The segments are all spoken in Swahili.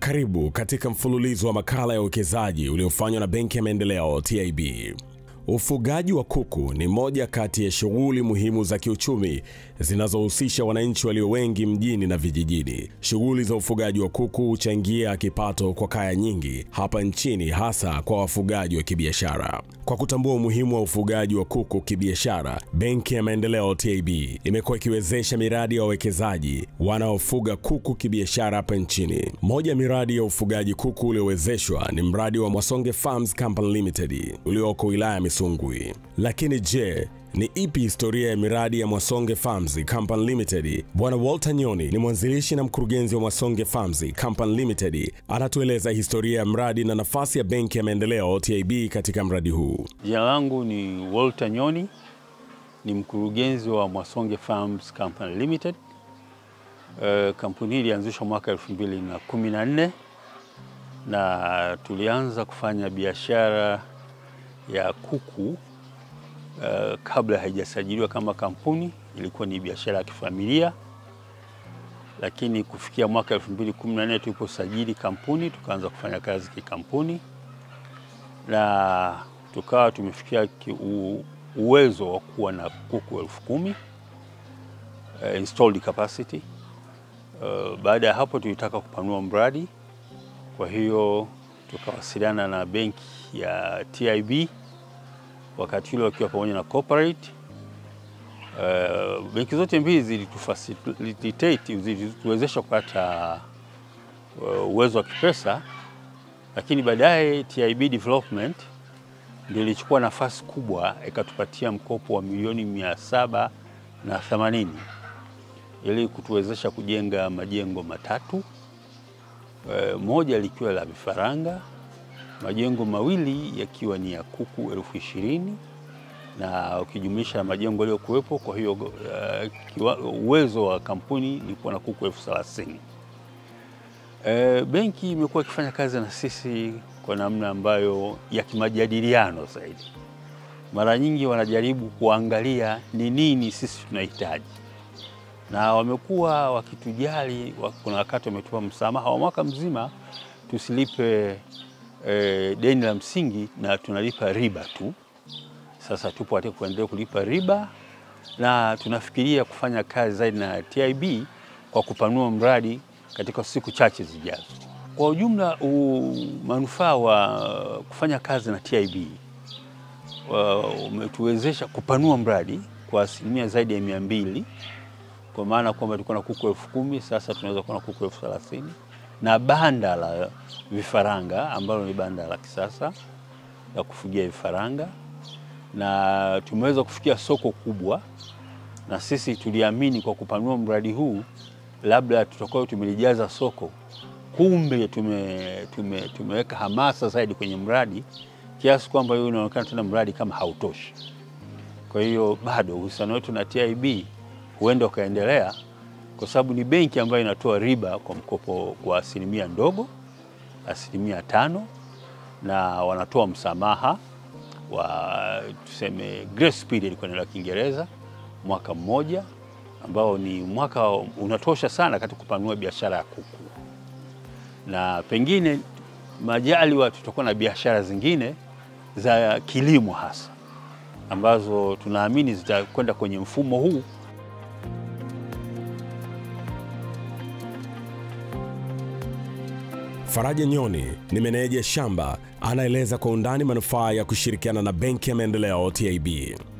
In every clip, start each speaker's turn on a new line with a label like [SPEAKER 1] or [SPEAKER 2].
[SPEAKER 1] Karibu katika mfululizo wa makala ya uwekezaji uliofanywa na Benki ya Maendeleo TIB. Ufugaji wa kuku ni moja kati ya shughuli muhimu za kiuchumi zinazohusisha wananchi walio wengi mjini na vijijini. Shughuli za ufugaji wa kuku huchangia kipato kwa kaya nyingi hapa nchini, hasa kwa wafugaji wa kibiashara. Kwa kutambua umuhimu wa ufugaji wa kuku kibiashara, Benki ya Maendeleo TIB imekuwa ikiwezesha miradi ya wawekezaji wanaofuga kuku kibiashara hapa nchini. Moja ya miradi ya ufugaji kuku uliowezeshwa ni mradi wa Mwasonge Farms Company Limited ulioko wilaya ya Misungwi. Lakini je, ni ipi historia ya miradi ya Mwasonge Farms Company Limited? Bwana Walter Nyoni ni mwanzilishi na mkurugenzi wa Mwasonge Farms Company Limited, anatueleza historia ya mradi na nafasi ya Benki ya Maendeleo TIB katika mradi huu.
[SPEAKER 2] Jina langu ni Walter Nyoni, ni mkurugenzi wa Mwasonge Farms Company Limited. Uh, kampuni hii ilianzishwa mwaka 2014 na tulianza kufanya biashara ya kuku uh, kabla haijasajiliwa kama kampuni. Ilikuwa ni biashara ya kifamilia, lakini kufikia mwaka 2014 tuliposajili kampuni tukaanza kufanya kazi kikampuni na tukawa tumefikia u, uwezo wa kuwa na kuku elfu kumi uh, installed capacity. Uh, baada ya hapo tulitaka kupanua mradi, kwa hiyo tukawasiliana na benki ya TIB wakati ule wakiwa pamoja na corporate. Uh, benki zote mbili zilitufacilitate, zilituwezesha kupata uh, uwezo wa kipesa, lakini baadaye TIB Development ndio ilichukua nafasi kubwa ikatupatia mkopo wa milioni mia saba na themanini ili kutuwezesha kujenga majengo matatu, e, moja likiwa la vifaranga, majengo mawili yakiwa ni ya kuku elfu ishirini na ukijumlisha majengo yaliyokuwepo. Kwa hiyo uh, uwezo wa kampuni ilikuwa na kuku elfu thelathini. E, benki imekuwa ikifanya kazi na sisi kwa namna ambayo ya kimajadiliano zaidi. Mara nyingi wanajaribu kuangalia ni nini sisi tunahitaji, na wamekuwa wakitujali. Kuna wakati wametupa msamaha wa mwaka mzima tusilipe e, deni la msingi na tunalipa riba tu. Sasa tupo katika kuendelea kulipa riba na tunafikiria kufanya kazi zaidi na TIB kwa kupanua mradi katika siku chache zijazo. Kwa ujumla, manufaa wa kufanya kazi na TIB umetuwezesha kupanua mradi kwa asilimia zaidi ya mia mbili kwa maana kwamba tulikuwa na kuku elfu kumi sasa tunaweza kuwa na kuku elfu thelathini na banda la vifaranga ambalo ni banda la kisasa la kufugia vifaranga, na tumeweza kufikia soko kubwa, na sisi tuliamini kwa kupanua mradi huu labda tutakuwa tumelijaza soko, kumbe tume, tume, tumeweka hamasa zaidi kwenye mradi kiasi kwamba hiyo unaonekana tena mradi kama hautoshi. Kwa hiyo bado uhusiano wetu na TIB huenda ukaendelea, kwa sababu ni benki ambayo inatoa riba kwa mkopo kwa asilimia ndogo, asilimia tano, na wanatoa msamaha wa tuseme grace period kwa neno la Kiingereza, mwaka mmoja ambao ni mwaka unatosha sana katika kupanua biashara ya kuku, na pengine majaliwa tutakuwa na biashara zingine za kilimo hasa ambazo tunaamini zitakwenda kwenye mfumo huu.
[SPEAKER 1] Faraja Nyoni ni meneja shamba, anaeleza kwa undani manufaa ya kushirikiana na Benki ya Maendeleo TIB.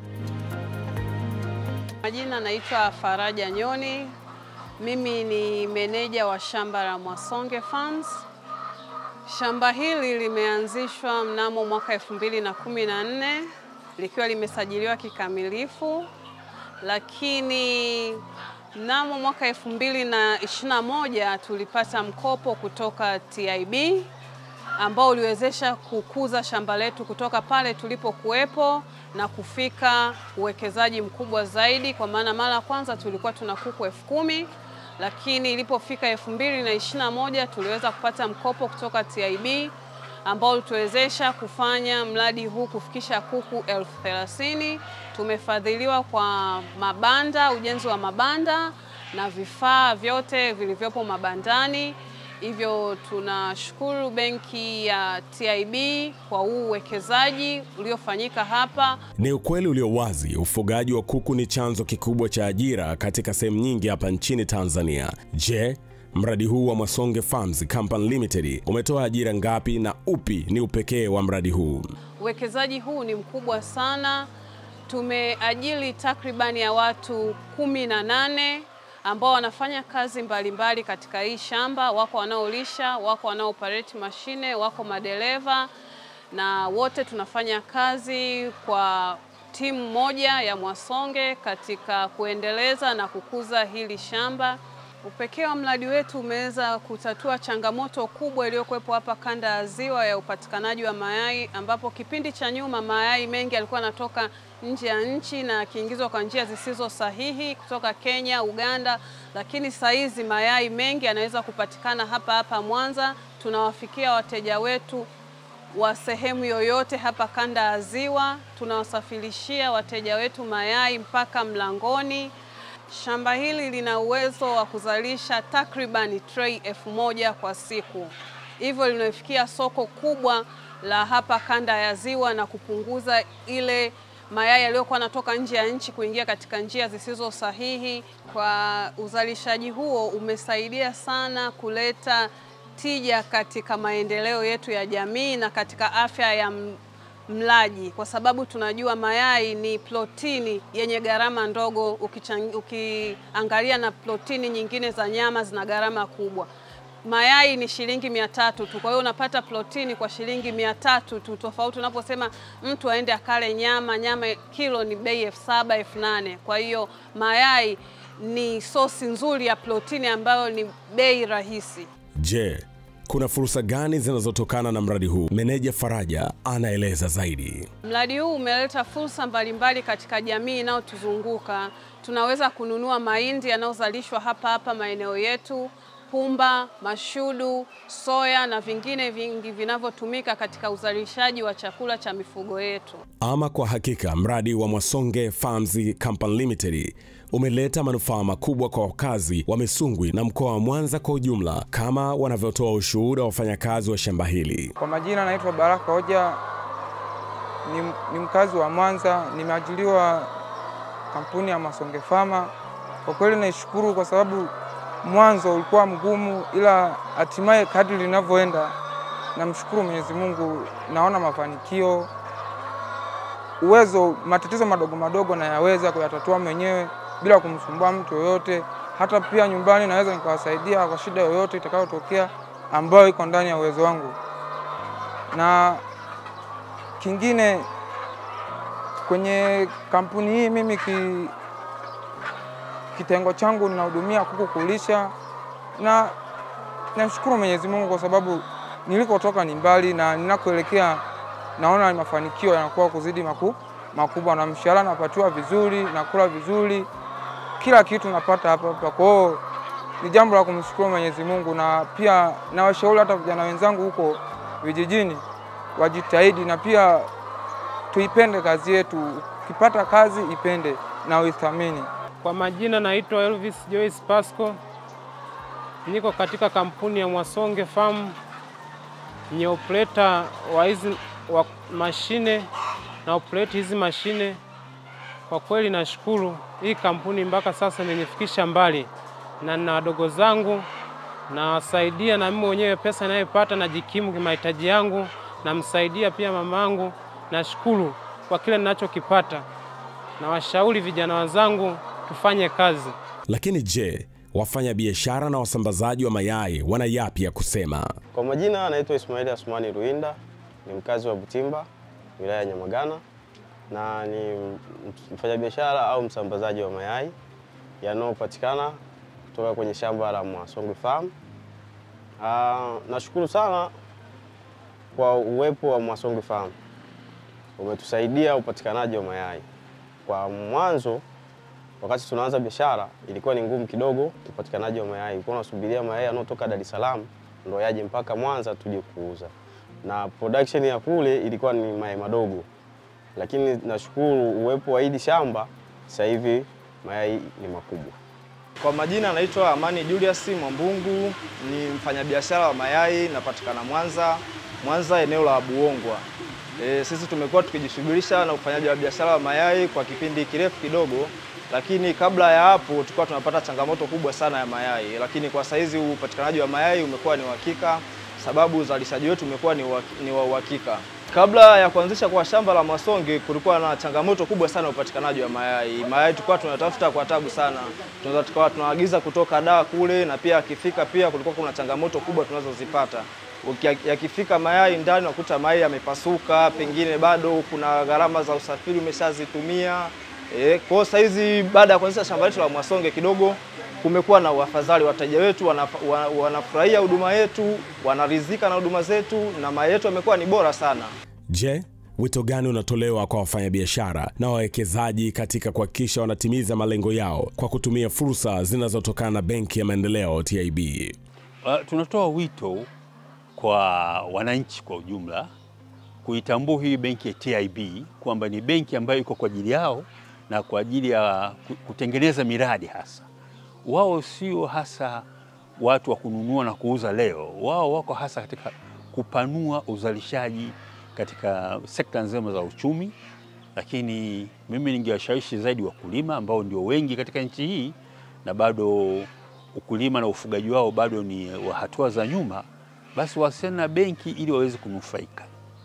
[SPEAKER 3] Majina naitwa Faraja Nyoni. Mimi ni meneja wa shamba la Mwasonge Farms. Shamba hili limeanzishwa mnamo mwaka 2014 likiwa limesajiliwa kikamilifu, lakini mnamo mwaka 2021 tulipata mkopo kutoka TIB ambao uliwezesha kukuza shamba letu kutoka pale tulipokuwepo na kufika uwekezaji mkubwa zaidi, kwa maana mara ya kwanza tulikuwa tuna kuku elfu kumi lakini ilipofika elfu mbili na ishirini na moja tuliweza kupata mkopo kutoka TIB ambao ulituwezesha kufanya mradi huu kufikisha kuku elfu thelathini. Tumefadhiliwa kwa mabanda, ujenzi wa mabanda na vifaa vyote vilivyopo mabandani Hivyo tunashukuru benki ya TIB kwa huu uwekezaji uliofanyika hapa.
[SPEAKER 1] Ni ukweli ulio wazi, ufugaji wa kuku ni chanzo kikubwa cha ajira katika sehemu nyingi hapa nchini Tanzania. Je, mradi huu wa Mwasonge Farms Company Limited umetoa ajira ngapi na upi ni upekee wa mradi huu?
[SPEAKER 3] Uwekezaji huu ni mkubwa sana. Tumeajiri takribani ya watu kumi na nane ambao wanafanya kazi mbalimbali mbali katika hii shamba. Wako wanaolisha, wako wanaooperate mashine, wako madereva, na wote tunafanya kazi kwa timu moja ya Mwasonge katika kuendeleza na kukuza hili shamba. Upekee wa mradi wetu umeweza kutatua changamoto kubwa iliyokuwepo hapa kanda ya Ziwa ya upatikanaji wa mayai, ambapo kipindi cha nyuma mayai mengi yalikuwa yanatoka nje ya nchi na yakiingizwa kwa njia zisizo sahihi kutoka Kenya, Uganda, lakini saa hizi mayai mengi yanaweza kupatikana hapa hapa Mwanza. Tunawafikia wateja wetu wa sehemu yoyote hapa kanda ya Ziwa, tunawasafirishia wateja wetu mayai mpaka mlangoni. Shamba hili lina uwezo wa kuzalisha takribani trei elfu moja kwa siku, hivyo linafikia soko kubwa la hapa kanda ya Ziwa na kupunguza ile mayai yaliyokuwa yanatoka nje ya nchi kuingia katika njia zisizo sahihi. Kwa uzalishaji huo umesaidia sana kuleta tija katika maendeleo yetu ya jamii na katika afya ya mlaji kwa sababu tunajua mayai ni protini yenye gharama ndogo ukiangalia na protini nyingine za nyama zina gharama kubwa. Mayai ni shilingi mia tatu tu, kwa hiyo unapata protini kwa shilingi mia tatu tu, tofauti unaposema mtu aende akale nyama. Nyama kilo ni bei elfu saba elfu nane Kwa hiyo mayai ni sosi nzuri ya protini ambayo ni bei rahisi.
[SPEAKER 1] Je, kuna fursa gani zinazotokana na mradi huu? Meneja Faraja anaeleza zaidi.
[SPEAKER 3] Mradi huu umeleta fursa mbalimbali katika jamii inayotuzunguka. Tunaweza kununua mahindi yanayozalishwa hapa hapa maeneo yetu, pumba, mashudu, soya na vingine vingi vinavyotumika katika uzalishaji wa chakula cha mifugo yetu.
[SPEAKER 1] Ama kwa hakika mradi wa Mwasonge Farms Company Limited umeleta manufaa makubwa kwa wakazi wa Misungwi na mkoa wa Mwanza kwa ujumla, kama wanavyotoa ushuhuda wa wafanyakazi wa shamba hili.
[SPEAKER 4] Kwa majina naitwa Baraka Hoja, ni, ni mkazi wa Mwanza, nimeajiriwa kampuni ya Mwasonge Farma. Kwa kweli naishukuru kwa sababu mwanzo ulikuwa mgumu, ila hatimaye kadri linavyoenda, namshukuru Mwenyezi Mungu, naona mafanikio. Uwezo, matatizo madogo madogo nayaweza kuyatatua mwenyewe bila kumsumbua mtu yoyote. Hata pia nyumbani naweza nikawasaidia kwa shida yoyote itakayotokea ambayo iko ndani ya uwezo wangu. Na kingine kwenye kampuni hii mimi ki, kitengo changu ninahudumia kuku kulisha, na namshukuru Mwenyezi Mungu kwa sababu nilikotoka ni mbali na ninakoelekea naona mafanikio yanakuwa kuzidi maku, makubwa, na mshahara napatiwa vizuri, nakula vizuri, kila kitu napata hapa hapa. Kwa hiyo ni jambo la kumshukuru Mwenyezi Mungu, na pia nawashauri hata vijana wenzangu huko vijijini wajitahidi, na pia tuipende kazi yetu. Ukipata kazi ipende na uithamini.
[SPEAKER 5] Kwa majina naitwa Elvis Joyce Pasco, niko katika kampuni ya Mwasonge Farm, ni operator wa hizi wa mashine na operate hizi mashine. Kwa kweli nashukuru hii kampuni mpaka sasa imenifikisha mbali, na na wadogo zangu nawasaidia, na mimi mwenyewe pesa ninayopata najikimu kimahitaji yangu, namsaidia pia mamangu. Nashukuru kwa kile ninachokipata, na washauri vijana wenzangu tufanye kazi.
[SPEAKER 1] Lakini je, wafanya biashara na wasambazaji wa mayai wana yapi ya kusema?
[SPEAKER 6] Kwa majina anaitwa Ismaili Asmani Ruinda, ni mkazi wa Butimba, wilaya ya Nyamagana, na ni mfanyabiashara au msambazaji wa mayai yanayopatikana kutoka kwenye shamba la Mwasonge Farm. Ah, nashukuru sana kwa uwepo wa Mwasonge Farm, umetusaidia upatikanaji wa mayai. Kwa mwanzo wakati tunaanza biashara ilikuwa ni ngumu kidogo upatikanaji wa mayai. Ulikuwa unasubiria mayai yanayotoka Dar es Salaam ndo yaje mpaka Mwanza tuje kuuza, na production ya kule ilikuwa ni mayai madogo, lakini nashukuru uwepo wa hili shamba, sasa hivi mayai ni makubwa.
[SPEAKER 7] Kwa majina anaitwa Amani Julius Mwambungu, ni mfanyabiashara wa mayai, napatikana Mwanza, Mwanza eneo la Buongwa. E, sisi tumekuwa tukijishughulisha na ufanyaji wa biashara wa mayai kwa kipindi kirefu kidogo, lakini kabla ya hapo tulikuwa tunapata changamoto kubwa sana ya mayai, lakini kwa saizi upatikanaji wa mayai umekuwa ni uhakika, sababu uzalishaji wetu umekuwa ni wa ni wa uhakika. Kabla ya kuanzisha kwa shamba la Mwasonge kulikuwa na changamoto kubwa sana ya upatikanaji wa mayai. Mayai tulikuwa tunatafuta kwa tabu sana, tunaweza tukawa tunaagiza kutoka Dar kule, na pia akifika pia kulikuwa kuna changamoto kubwa tunazozipata. Uki- Yakifika mayai ndani unakuta mayai yamepasuka, pengine bado kuna gharama za usafiri umeshazitumia. E, kwa hiyo saizi baada ya kuanzisha shamba letu la Mwasonge kidogo kumekuwa na uafadhali, wateja wetu wanaf- wa- wanafurahia huduma yetu, wanaridhika na huduma zetu na mayai yetu yamekuwa ni bora sana.
[SPEAKER 1] Je, wito gani unatolewa kwa wafanyabiashara na wawekezaji katika kuhakikisha wanatimiza malengo yao kwa kutumia fursa zinazotokana na Benki ya Maendeleo TIB?
[SPEAKER 2] Uh, tunatoa wito kwa wananchi kwa ujumla kuitambua hii benki ya TIB kwamba ni benki ambayo iko kwa ajili yao na kwa ajili ya ku- kutengeneza miradi hasa. Wao sio hasa watu wa kununua na kuuza leo, wao wako hasa katika kupanua uzalishaji katika sekta nzima za uchumi, lakini mimi ningewashawishi zaidi wakulima ambao ndio wengi katika nchi hii na bado ukulima na ufugaji wao bado ni wa hatua za nyuma, basi wasiane na benki ili waweze kunufaika.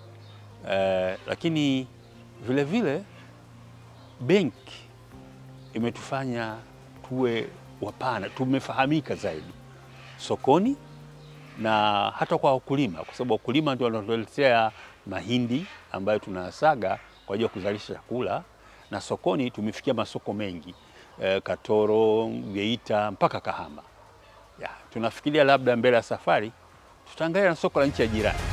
[SPEAKER 2] Eh, lakini vile vile benki imetufanya tuwe wapana, tumefahamika zaidi sokoni na hata kwa wakulima, kwa sababu wakulima ndio wanatuletea mahindi ambayo tunasaga kwa ajili ya kuzalisha chakula, na sokoni tumefikia masoko mengi eh, Katoro, Geita mpaka Kahama. Ya, tunafikiria labda mbele ya safari tutaangalia na soko la nchi ya jirani.